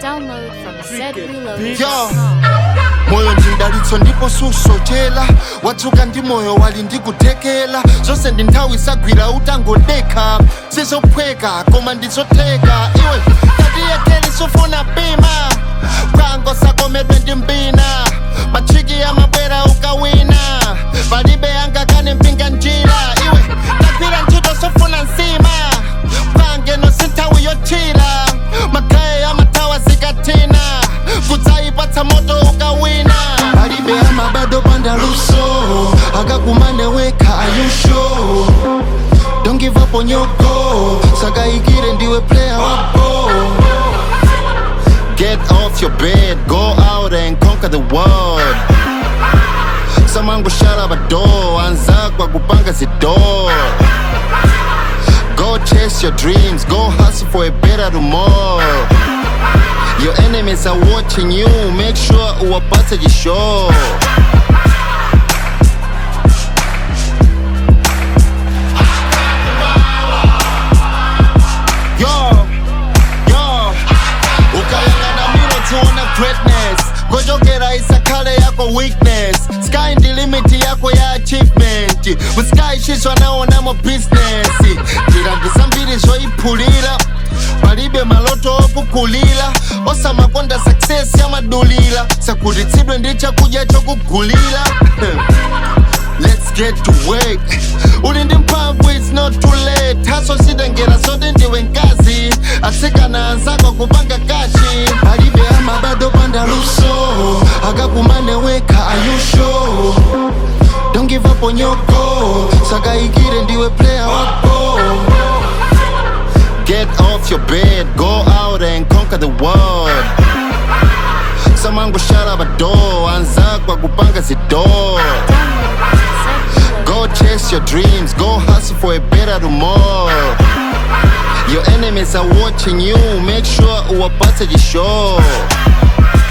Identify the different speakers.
Speaker 1: Download from zreload.com.
Speaker 2: Yo. moyo ndindalitso ndipo susochera watsuka ndi moyo wali ndikuthekera zonse ndi nthawi isagwira utangodekha sizophweka koma ndizotheka iwe tatiyekeli sufuna pima bwango sakomedwe ndi mbina machiki amabwera ukawina palibe angakane mpinga njira iwe tagwira ntchito sofuna nsima pangeno sinthawi yothira magaye amathawa zikathina kudzayipatsa moto ukawina palibe amabado panda luso akakumane wekha ayusho don't give up on your goal sakayikire ndiwe player wa ball get off your bed go out and conquer the world samango shut up a door anzakwa kupanga zidor Go chase your dreams, go hustle for a better tomorrow. Your enemies are watching you, make sure uwapate jisho. Yo, yo, ukayangana miro tuona greatness gojokera isakhale yako weakness sky ndi limit yako ya achievement musikayishishwa naonamo business njira ndizambiri zoyiphulira palibe maloto okukulira osamakonda success yamadulira sakutitsidwe ndi chakudya chokugulira Let's get to work uli ndi mphamvu it's not too late haso sitengera zote ndiwe nkazi atsikana anzako kupanga kashi palibe amabado panda luso akakumane wekha ayusho don't give up on your goal sakayikire ndiwe player wako get off your bed go out and conquer the world samango shut up a door anzakwa kupanga zidor Go chase your dreams, go hustle for a better tomorrow. Your enemies are watching you, make sure uwapate jisho.